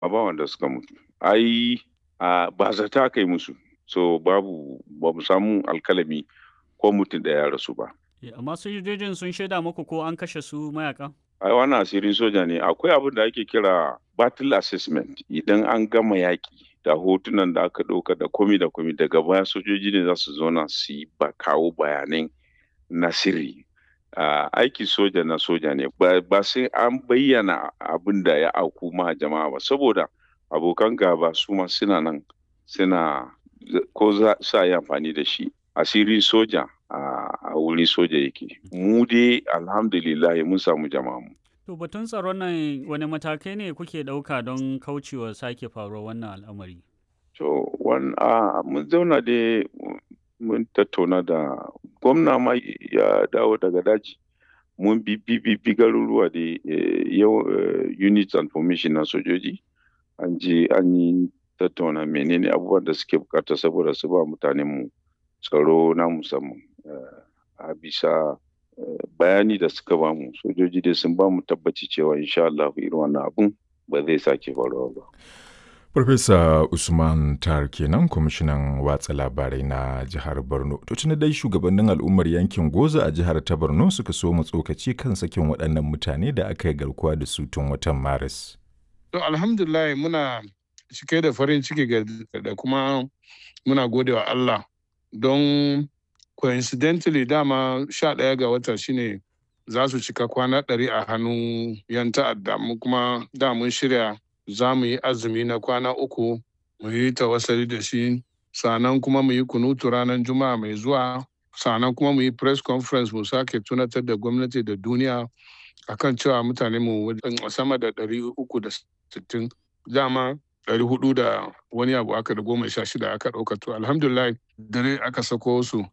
a ba wanda suka mutu ai a ba zata kai musu so babu ba mu samu alkalami ko mutum da ya rasu ba amma sojojin sun shaida muku ko an kashe su mayakan ai wannan asirin soja ne akwai abin da ake kira battle assessment idan an gama yaƙi da hotunan da aka ɗauka da komi da komi daga baya sojoji ne za su zauna su yi ba kawo bayanai na sirri uh, aiki soja na soja ne ba sai an bayyana abin da ya auku ma jama'a ba saboda abokan gaba su ma suna nan suna ko za sa yi amfani da shi asiri soja a wuri soja yake mu dai alhamdulillah mun samu jama'a mu To batun tsaron nan wani matakai ne kuke ɗauka don kaucewa sake faruwar wannan al'amari? To, a mun zauna da mun tattauna da gwamna ma ya dawo daga daji. Mun bi bi garuruwa da yau units and formation na sojoji. An je an yi tattauna menene abubuwan da suke bukata saboda su ba mutanen mu tsaro na musamman. A bisa bayani da suka bamu sojoji dai sun bamu tabbaci cewa insha Allah irin wannan abun ba zai sake faruwa ba. Farfesa Usman Tar kenan kwamishinan watsa labarai na jihar Borno. To tuni dai shugabannin al'ummar yankin Goza a jihar ta Borno suka so mu tsokaci kan sakin waɗannan mutane da aka yi garkuwa da su tun watan Maris. To alhamdulillah muna cike da farin ciki da kuma muna gode wa Allah don coincidentally dama sha ɗaya ga wata shine za su cika kwana ɗari a hannun yan ta'adda mu kuma da mun shirya za mu yi azumi na kwana uku mu yi tawassali da shi sannan kuma mu yi kunutu ranar juma'a mai zuwa sannan kuma mu yi press conference mu sake tunatar da gwamnati da duniya akan cewa mutane mu sama da ɗari uku da sittin dama ɗari hudu da wani abu aka da goma sha shida aka ɗauka to alhamdulillah dare aka sako su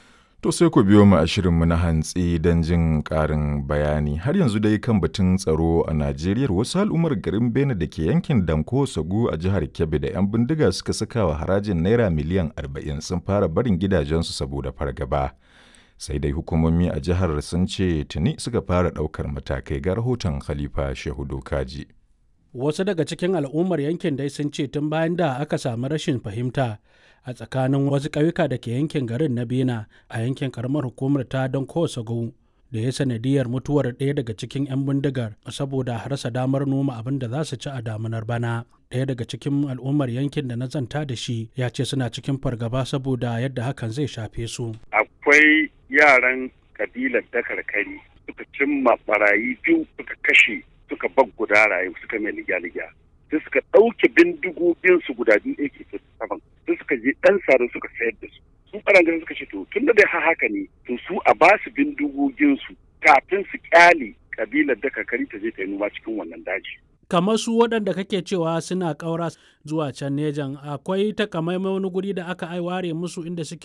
To sai ku biyo mu a shirinmu na hantsi don jin ƙarin bayani. Har yanzu dai kan batun tsaro a Najeriya wasu al'ummar garin Bene da ke yankin Danko Sagu a jihar Kebbi da 'yan bindiga suka saka wa harajin Naira miliyan 40 sun fara barin gidajensu saboda fargaba. Sai dai hukumomi a jihar sun ce tuni suka fara ɗaukar matakai ga rahoton Khalifa Shehu Dokaji. Wasu daga cikin al'ummar yankin dai sun ce tun bayan da aka samu rashin fahimta a tsakanin wasu ƙauyuka da ke yankin garin na bena a yankin karamar hukumar ta don kowace da ya sanadiyar mutuwar ɗaya daga cikin 'yan bindigar saboda rasa damar noma abin da za su ci a damunar bana ɗaya daga cikin al'ummar yankin da na zanta da shi ya ce suna cikin fargaba saboda yadda hakan zai shafe su akwai yaran kabilar dakarkari suka cimma barayi biyu suka kashe suka bag guda rayu suka mai ligya-ligya sai suka ɗauke bindigoginsu guda biyu ak saman sai suka je ɗan sare suka sayar da su su ɓarangaren suka ce to tun da dai haka ne to su a ba su bindigoginsu kafin su kyale kabilar da kakari ta je ta yi noma cikin wannan daji. kamar su waɗanda kake cewa suna ƙaura zuwa can nejan akwai takamaimai wani guri da aka ware musu inda suke